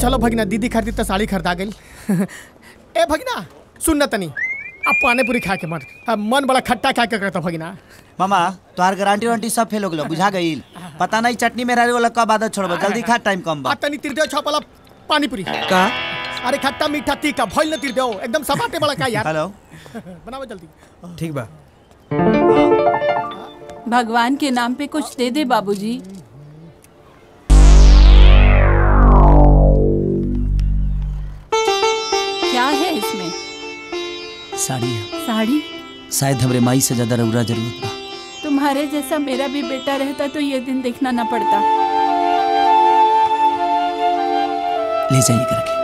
चलो भगिना दीदी खातिर तो साड़ी खरीदा गई ए भगिना सुन न तनी अब पानी पूरी खा के मन अब मन बड़ा खट्टा खा के करता भगिना मामा तोहार गारंटी वारंटी सब फेल हो गलो बुझा गईल पता नहीं चटनी में रहे वाला कब आदत छोड़बो जल्दी खा टाइम कम आ बा तनी तिर दे छपला पानी पूरी का अरे खट्टा मीठा तीखा भइल न तिर दे एकदम सपाटे बड़ा का यार हेलो बनाओ जल्दी ठीक बा भगवान के नाम पे कुछ दे दे बाबूजी क्या है इसमें साड़ी है साड़ी शायद हमरे माई से ज्यादा रउरा जरूरत बा तुम्हारे जैसा मेरा भी बेटा रहता तो ये दिन देखना न पड़ता ले जाइए करके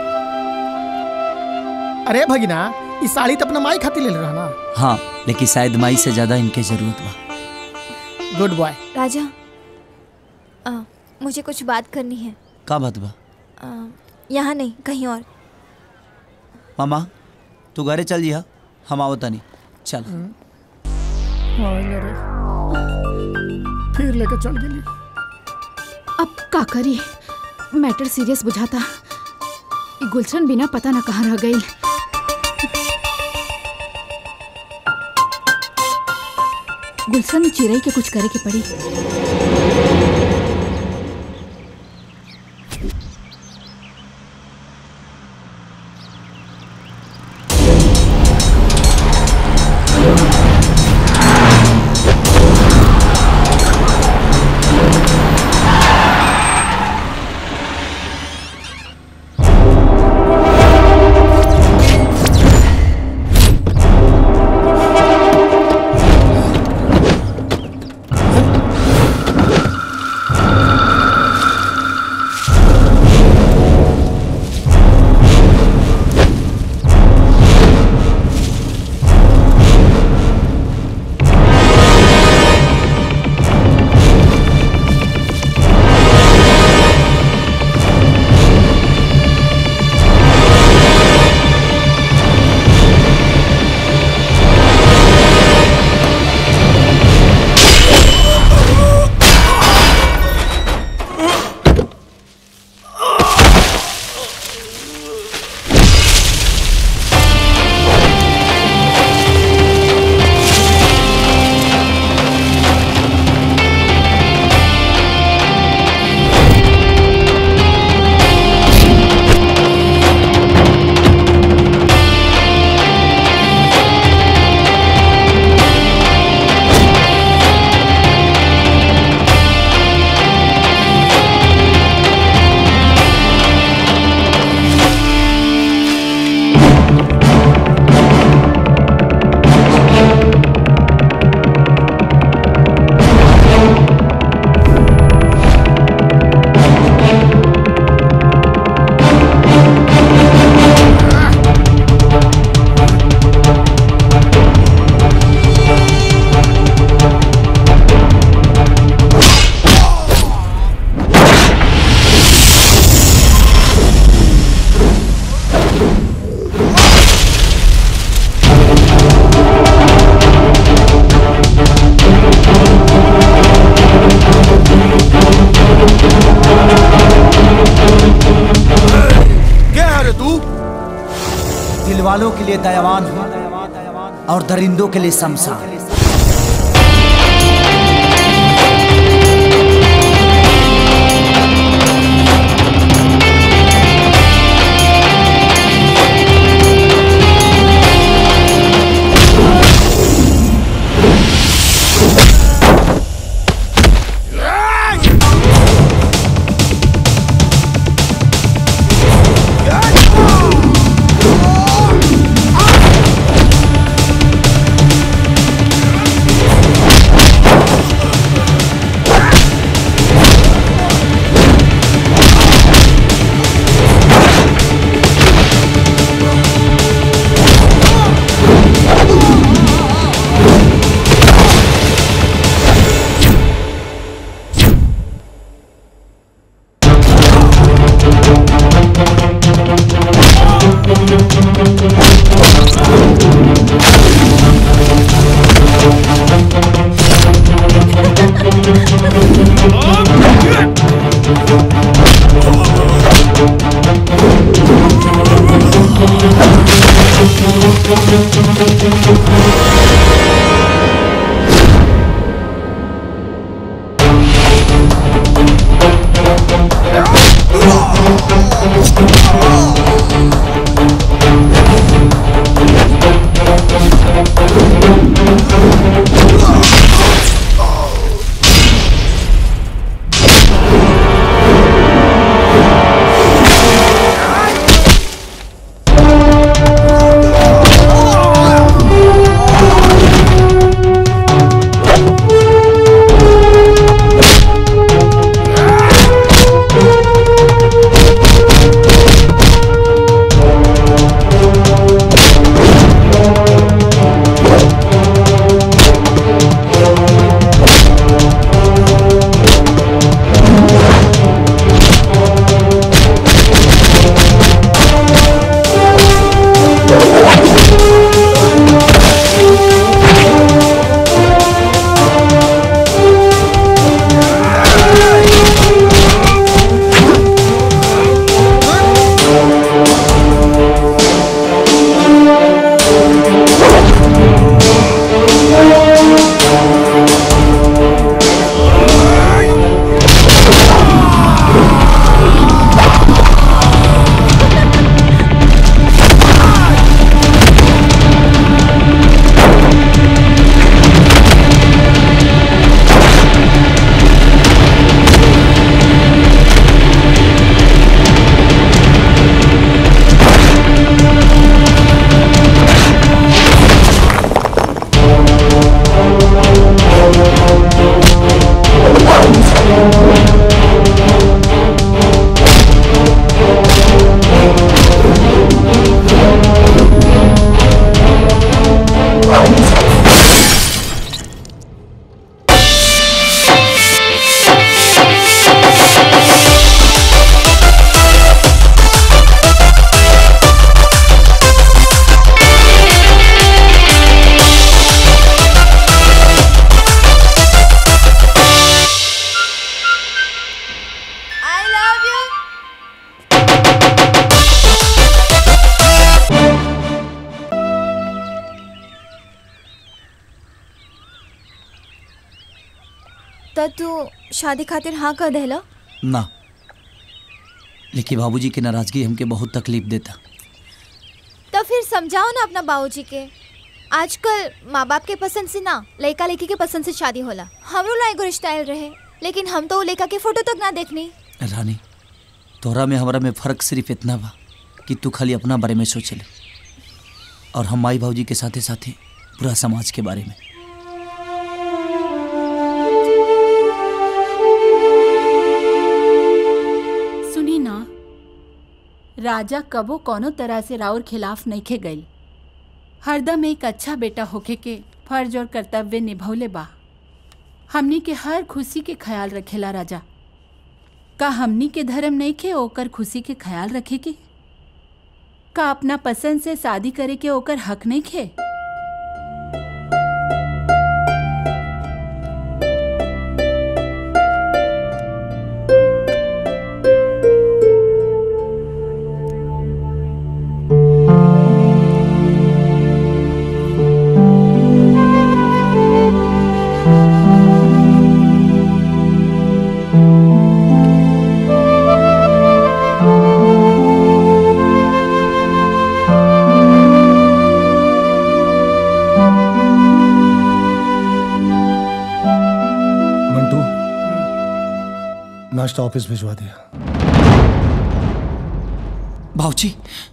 अरे भगिना ई साड़ी तो अपना माई खातिर ले रहा ना हाँ लेकिन शायद माई से ज्यादा इनके जरूरत बा गुड बॉय राजा आ, मुझे कुछ बात करनी है का बात बा आ, यहाँ नहीं कहीं और मामा तू घरे चल जिहा हम आवत नहीं चल फिर लेके चल गेली अब का करी मैटर सीरियस बुझाता ई गुलशन बिना पता न कहाँ रह गई गुलशन चिड़ई के कुछ करे के पड़ी क्या है रे तू दिल वालों के लिए दयावान हूँ और दरिंदों के लिए शमशान आ आई लव यू तो तू शादी खातिर हाँ कर देला ना लेकिन बाबूजी की नाराजगी हमके बहुत तकलीफ देता तो फिर समझाओ ना अपना बाबूजी के आजकल माँ बाप के पसंद से ना लड़का लड़की के पसंद से शादी होला हमरो ला एगो रिश्ता आयल रहे लेकिन हम तो वो लड़का के फोटो तक ना देखनी रानी तोहरा में हमरा में फर्क सिर्फ इतना बा कि तू खाली अपना बारे में सोच ले और हम माई बाबूजी के साथे साथे पूरा समाज के बारे में सुनी ना राजा कबो कोनो तरह से राउर खिलाफ नइखे गई हरदम एक अच्छा बेटा होके के फर्ज और कर्तव्य निभौले बा हमनी के हर खुशी के ख्याल रखेला राजा का हमनी के धर्म नहीं खे ओकर खुशी के ख्याल रखे के का अपना पसंद से शादी करे के ओकर हक नहीं खे मंटू नाश्ता ऑफिस भिजवा दिया बाबूजी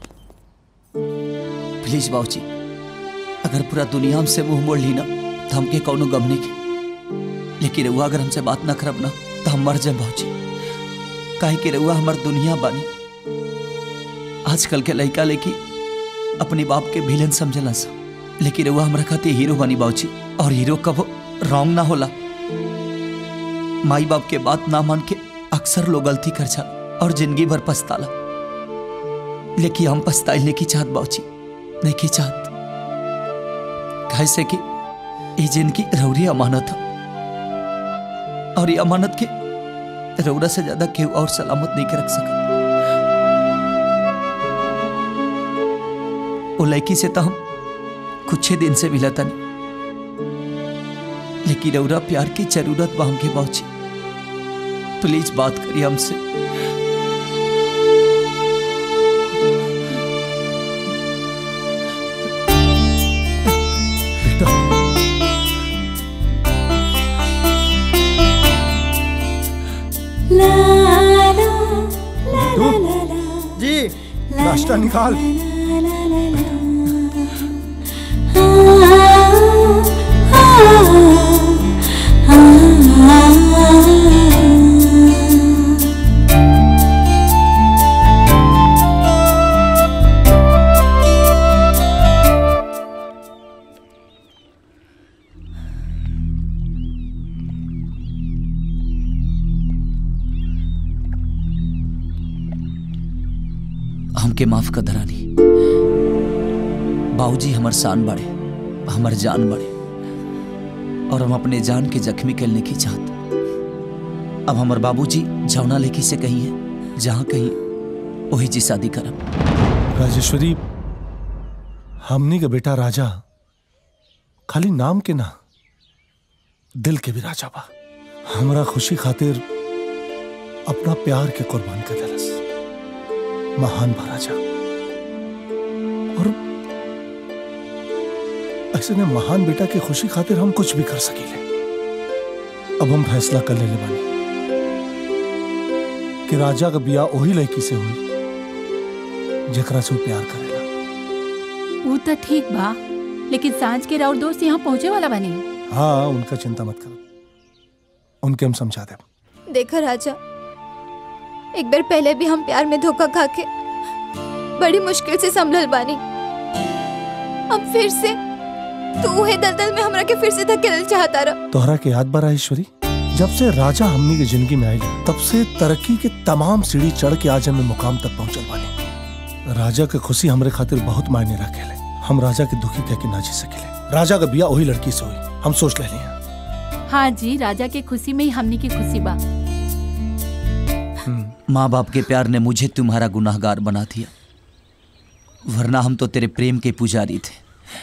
प्लीज बाबूजी अगर पूरा दुनिया हमसे मुंह मोड़ ली ना तो हमके कौनो गम नहीं के लेकिन रउआ अगर हमसे बात ना करब ना तो हम मर जाए बाबूजी काहे कि रउआ हमार दुनिया बानी आजकल के लड़का लेकी अपने बाप के विलन समझला सा लेकिन रउआ हमरा खातिर हीरो बनी बाबूजी और हीरो कब रॉन्ग ना होला माई बाप के बात ना मान के अक्सर लोग गलती कर जा और जिंदगी भर पछताला लेकिन हम पछताइल नहीं की चाहत बाबूजी नहीं की चाहत कैसे कि ये जिनकी रौरी अमानत है और ये अमानत के रौरा से ज्यादा केहू और सलामत नहीं के रख सकत वो लड़की से तो हम कुछ दिन से मिला तनी लेकिन रौरा प्यार की जरूरत बा हमके बाबूजी प्लीज बात करिए हमसे बेटा मंटू जी नाश्ता निकाल हमके माफ कर दरानी बाबूजी हमर शान बड़े हमर जान बड़े और हम अपने जान के जख्मी करने की चाहत अब हमर बाबूजी जौना लेकी से कही है जहाँ कहीं वही जी शादी करब राजेश्वरी हमनी के बेटा राजा खाली नाम के ना दिल के भी राजा बा हमरा खुशी खातिर अपना प्यार के कुर्बान कर दिलस महान बा राजा और ऐसे ने महान बेटा की खुशी खातिर हम कुछ भी कर सकीले अब हम फैसला कर लेने बानी कि राजा का बियाह वही लड़की से हुई जेकरा से वो प्यार करेला वो तो ठीक बा लेकिन सांझ के राउर दोस्त यहाँ पहुँचे वाला बनी हाँ उनका चिंता मत करो उनके हम समझा दे देखा राजा एक बार पहले भी हम प्यार में धोखा खा के बड़ी मुश्किल से संभल बानी अब फिर से तू उहे दलदल में हमरा के फिर से धकेल चाहता रहा तोहरा के याद बा ईश्वरी जब से राजा हमनी के जिंदगी में आयल तब से तरक्की के तमाम सीढ़ी चढ़ के आज हमें मुकाम तक पहुंचल बानी राजा के खुशी हमरे खातिर बहुत मायने रखेले हम राजा के दुखी कह के ना जी सकेले राजा का बिया वही लड़की से हुई हम सोच ले लिया हाँ जी राजा के खुशी में ही हमनी की खुशी बा माँ बाप के प्यार ने मुझे तुम्हारा गुनाहगार बना दिया वरना हम तो तेरे प्रेम के पुजारी थे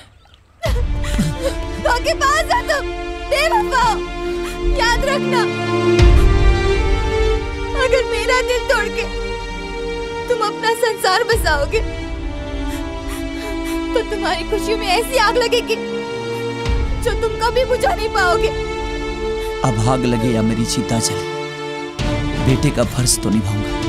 के पास आ तुम बेवफा याद रखना अगर मेरा दिल तोड़ के तुम अपना संसार बसाओगे तो तुम्हारी खुशियों में ऐसी आग लगेगी जो तुम कभी बुझा नहीं पाओगे अब आग लगे या मेरी चिता जले बेटे का फर्ज तो निभाऊंगा